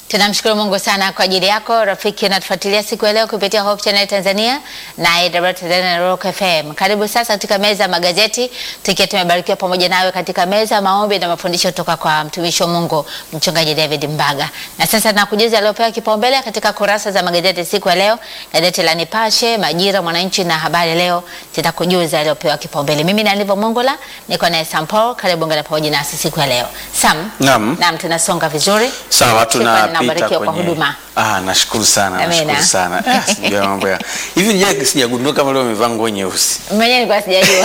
Tunamshukuru Mungu sana kwa ajili yako rafiki, unatufuatilia siku ya leo kupitia Hope Channel Tanzania na AWR Tanzania na Rock FM. Karibu sasa katika meza ya magazeti, tukiwa tumebarikiwa pamoja nawe katika meza ya maombi na mafundisho kutoka kwa mtumishi wa Mungu mchungaji David Mbaga. Na sasa nakujuza aliyopewa kipaumbele katika kurasa za magazeti siku ya leo. Gazeti la Nipashe, Majira, Mwananchi na Habari Leo zitakujuza aliyopewa kipaumbele. Mimi ni Anivo Mongola, niko naye Sam Paul. Karibu ngana pamoja nasi siku ya leo. Sam, Naam. naam, tunasonga vizuri. Sawa, Shukrani na tunapita ubarikiwa kwa kwenye huduma. Ah, nashukuru sana, Amina. nashukuru sana. Ah, sijui mambo ya. Hivi je, sijagundua kama leo umevaa nguo nyeusi. Mwenyewe nilikuwa sijajua.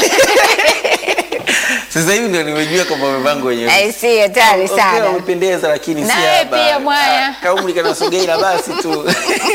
Sasa hivi ndio nimejua kama umevaa nguo nyeusi. I see, hatari Okay, sana. umependeza lakini si Na wewe haba. pia mwaya. Ah, Kaumri kana sogeila basi tu.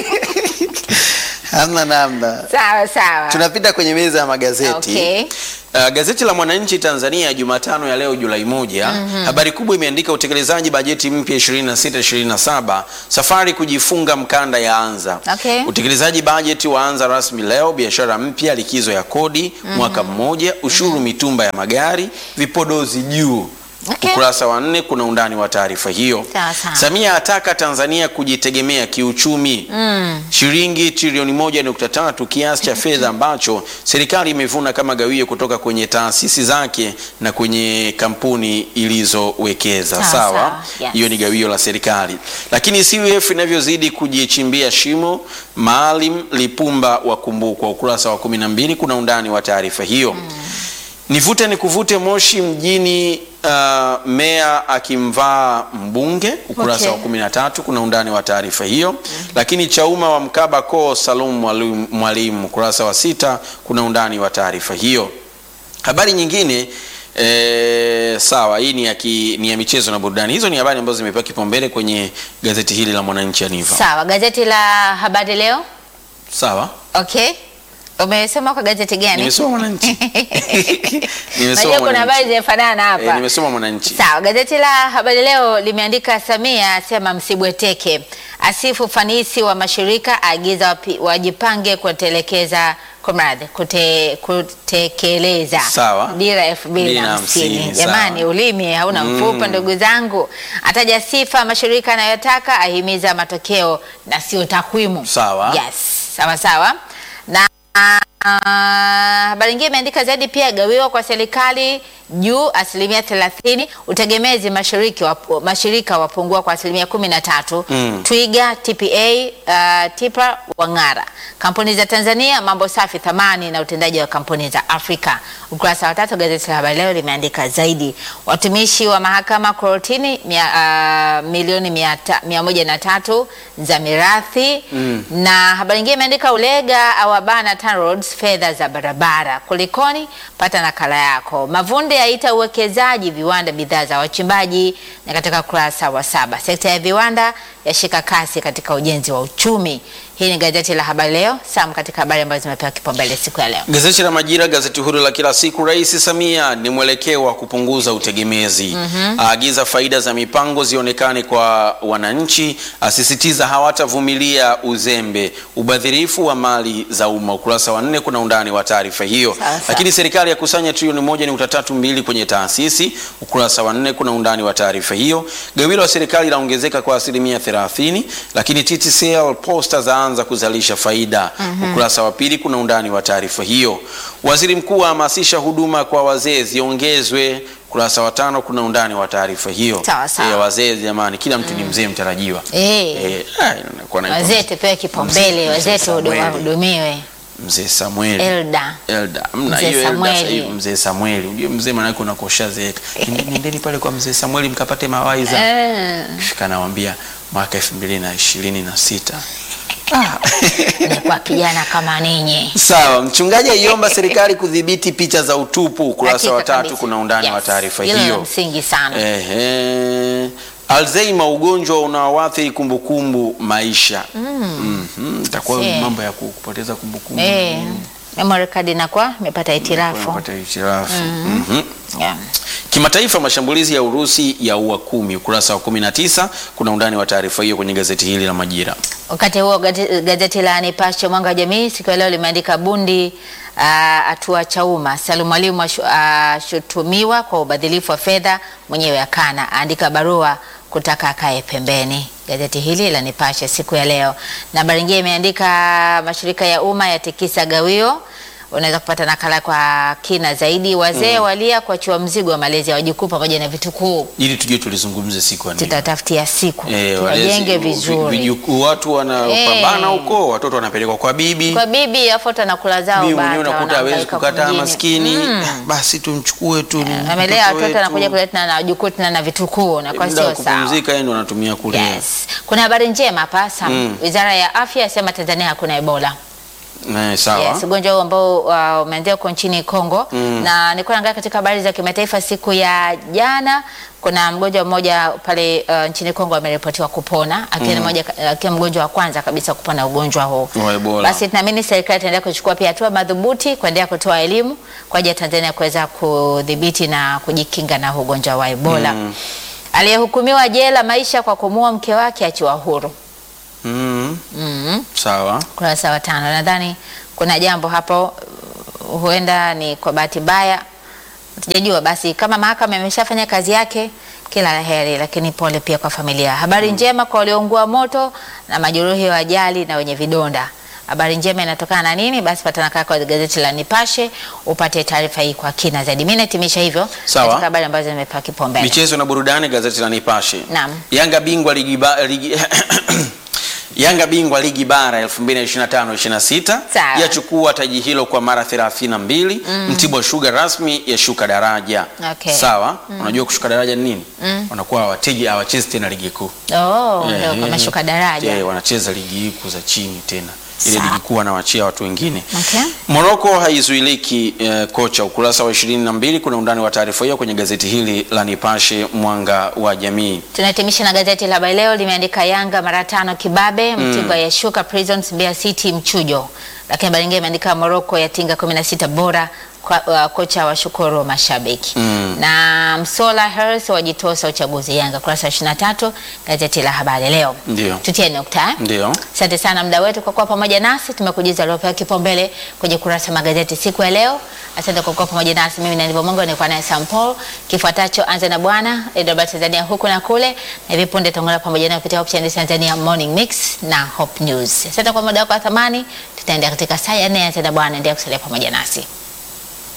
Hamna namna. Sawa sawa. Tunapita kwenye meza ya magazeti. Okay. Uh, gazeti la Mwananchi Tanzania Jumatano ya leo Julai moja, habari kubwa imeandika utekelezaji bajeti mpya 26 27, safari kujifunga mkanda ya anza. Okay. Utekelezaji bajeti waanza rasmi leo, biashara mpya, likizo ya kodi mwaka mmoja, ushuru mitumba ya magari, vipodozi juu. Okay. Ukurasa wa nne kuna undani wa taarifa hiyo. Sawa, sawa. Samia ataka Tanzania kujitegemea kiuchumi. Shilingi trilioni moja nukta tatu kiasi cha fedha ambacho serikali imevuna kama gawio kutoka kwenye taasisi zake na kwenye kampuni ilizowekeza. Sawa, Sawa, sawa. Yes. hiyo ni gawio la serikali. Lakini CUF inavyozidi kujichimbia shimo, Maalim Lipumba wakumbukwa. Ukurasa wa kumi na mbili kuna undani wa taarifa hiyo. Nivute ni kuvute Moshi mjini, uh, meya akimvaa mbunge. Ukurasa Okay. wa 13 kuna undani wa taarifa hiyo. Lakini Chauma wa mkaba ko Salum Mwalimu- Mwalimu. Ukurasa wa sita kuna undani wa taarifa hiyo. Habari nyingine eh, sawa, hii ni ya, ki, ni ya michezo na burudani. Hizo ni habari ambazo zimepewa kipaumbele kwenye gazeti hili la Mwananchi Aniva. Sawa, gazeti la Habari Leo. Sawa, Okay. Umesoma kwa gazeti gani? nimesoma Mwananchi. nimesoma Najua kuna habari Mwananchi. zinafanana hapa. Eh, nimesoma Mwananchi. Sawa, gazeti la Habari Leo limeandika Samia asema msibweteke, asifu ufanisi wa mashirika, aagiza wapi- wajipange kutelekeza kumradhi, kute, kutekeleza Sawa. dira elfu mbili Mbili na na hamsini. hamsini, Jamani, sawa. ulimi hauna mfupa ndugu zangu. Ataja sifa mashirika anayotaka, ahimiza matokeo na sio takwimu. Sawa. Yes, sawa sawa na Ah, habari nyingine imeandika zaidi pia gawiwa kwa serikali juu asilimia thelathini utegemezi mashiriki wap, mashirika wapungua kwa asilimia kumi na tatu Mm. Twiga TPA uh, TIPRA wang'ara kampuni za Tanzania mambo safi thamani na utendaji wa kampuni za Afrika ukurasa wa tatu gazeti la habari leo limeandika zaidi watumishi wa mahakama korotini mia, uh, milioni mia, ta, mia moja na tatu za mirathi na habari nyingine imeandika Ulega awabana TANROADS fedha za barabara. Kulikoni? Pata nakala yako. Mavunde aita uwekezaji viwanda bidhaa za wachimbaji, na katika kurasa wa saba sekta ya viwanda yashika kasi katika ujenzi wa uchumi. Hii ni gazeti la Habari Leo. Sam, katika habari ambazo zimepewa kipaumbele siku ya leo. Gazeti la Majira, gazeti huru la kila siku. Rais Samia ni mwelekeo wa kupunguza utegemezi, aagiza faida za mipango zionekane kwa wananchi, asisitiza hawatavumilia uzembe, ubadhirifu wa mali za umma. Ukurasa wa nne kuna undani wa taarifa hiyo. Sawa, sawa. Lakini serikali ya kusanya trilioni moja nukta tatu mbili kwenye taasisi. Ukurasa wa nne kuna undani wa taarifa hiyo. Gawio la serikali laongezeka kwa asilimia 30, lakini TTCL Posta zaanza kuzalisha faida. Ukurasa wa pili kuna undani wa taarifa hiyo. Waziri mkuu ahamasisha huduma kwa wazee ziongezwe. Ukurasa wa tano kuna undani wa taarifa hiyo. Sawa, sawa. Eh, wazee jamani, kila mtu ni mzee mtarajiwa. Eh, Eh, ah, inakuwa naitwa wazee tupewe kipaumbele, Mzee wazee Samueli. tuhudumiwe. Mzee Samueli. Elda Elda mna Mzee hiyo Elda Samueli. sasa hivi mzee Samueli. Unajua mzee manake unakoshazeeka. Nendeni pale kwa mzee Samueli mkapate mawaidha. Eh, Fika nawambia mwaka 2026. nilikuwa kijana kama ninyi. Sawa, mchungaji aiomba serikali kudhibiti picha za utupu. Ukurasa Hakika wa tatu kabisa. kuna undani Yes, wa taarifa hilo la hiyo. msingi sana. Ehe. Alzheimer, ugonjwa unaoathiri kumbukumbu maisha. Mhm, itakuwa See. mambo ya ku- kupoteza kumbukumbu. Eh, memory card inakuwa imepata hitilafu. Kupata hitilafu. Mhm. Yeah. Kimataifa, mashambulizi ya Urusi ya ua kumi. Ukurasa wa 19 kuna undani wa taarifa hiyo kwenye gazeti hili la Majira. Wakati huo gazeti, gazeti la Nipashe mwanga wa jamii siku ya leo limeandika bundi hatua Chauma. Salum Mwalimu ashu- ashutumiwa kwa ubadhilifu wa fedha, mwenyewe akana, aandika barua kutaka akae pembeni. Gazeti hili la Nipashe siku ya leo, na habari nyingine imeandika mashirika ya umma yatikisa gawio. Unaweza kupata nakala kwa kina zaidi. Wazee walia kuachiwa mzigo wa malezi ya wajukuu pamoja na vitukuu. ili tujue tulizungumze siku ya nini. Tutatafutia siku Eh, tuwajenge walezi- vizuri vijukuu, watu wanapambana Eh. huko, watoto wanapelekwa kwa bibi kwa bibi, afuata na kula zao bibi bata, mwenyewe unakuta hawezi wanahangaika kukataa kwingine. maskini Mm. basi tumchukue tu ni amelea mtoto watoto wetu. anakuja kuleta na wajukuu tena na vitukuu na kwa muda wa sio sawa. kupumzika yeye ndo anatumia kule Yes. Kuna habari njema hapa Sam. Wizara ya Afya yasema Tanzania hakuna Ebola. Eh, sawa Yes, ugonjwa huu ambao uh, umeanzia huko nchini Kongo na nilikuwa naangalia katika habari za kimataifa siku ya jana, kuna mgonjwa mmoja pale uh, nchini Kongo ameripotiwa kupona akiwa ni mmoja akiwa mgonjwa wa kwanza kabisa kupona ugonjwa huu. Wa Ebola. Basi tunaamini serikali itaendelea kuchukua pia hatua madhubuti kuendelea kutoa elimu kwa ajili ya Tanzania kuweza kudhibiti na kujikinga na ugonjwa wa Ebola. Aliyehukumiwa jela maisha kwa kumuua mke wake achiwa huru. Mm, Mm. sawa Kurasa wa tano. Nadhani kuna jambo hapo, uh, huenda ni kwa bahati mbaya, tujajua. Basi kama mahakama imeshafanya kazi yake, kila la heri, lakini pole pia kwa familia. Habari njema kwa walioungua moto na majeruhi wa ajali na wenye vidonda. Habari njema inatokana na nini? Basi pata nakala kwa gazeti la Nipashe upate taarifa hii kwa kina zaidi. Mimi nahitimisha hivyo Sawa. katika habari ambazo nimepewa kipaumbele. michezo na burudani gazeti la Nipashe Naam. Yanga bingwa ligi, ba, ligi Yanga bingwa ligi bara 2025-26 Sawa. yachukua taji hilo kwa mara 32. Mtibwa Sugar rasmi yashuka daraja. Okay. Sawa. Unajua kushuka daraja ni nini? Wanakuwa hawateji hawachezi tena ligi kuu. Oh, ndio Eh, kama shuka daraja. eh, wanacheza ligi kuu za chini tena. Ile Sawa. ligi kuu wanawachia watu wengine. Okay. Moroko haizuiliki eh, kocha. Ukurasa wa 22 kuna undani wa taarifa hiyo kwenye gazeti hili la Nipashe Mwanga wa Jamii. Tunahitimisha na gazeti la Habari Leo limeandika Yanga mara tano kibabe, Mtibwa yashuka Prisons, Mbeya City mchujo. Lakini habari nyingine imeandika Morocco yatinga 16 bora kwa, uh, kocha wa shukuru mashabiki na Msola Harris wajitosa uchaguzi Yanga, kurasa wa 23 gazeti la Habari Leo. Ndio. Tutie nukta eh? Ndio. Asante sana mda wetu kwa kuwa pamoja nasi. Tumekujuza aliopewa kipaumbele kwenye kurasa magazeti siku ya leo. Asante kwa kuwa pamoja nasi. Mimi Nanivo Mungu nilikuwa naye Sam Paul. Kifuatacho anza na bwana Edward Tanzania huku na kule, na hivi punde tutaungana pamoja naye kupitia Hope Channel Tanzania Morning Mix na Hope News. Asante kwa muda wako wa thamani. Tutaenda katika saa ya nne. Anza na bwana, endelea kusalia pamoja nasi.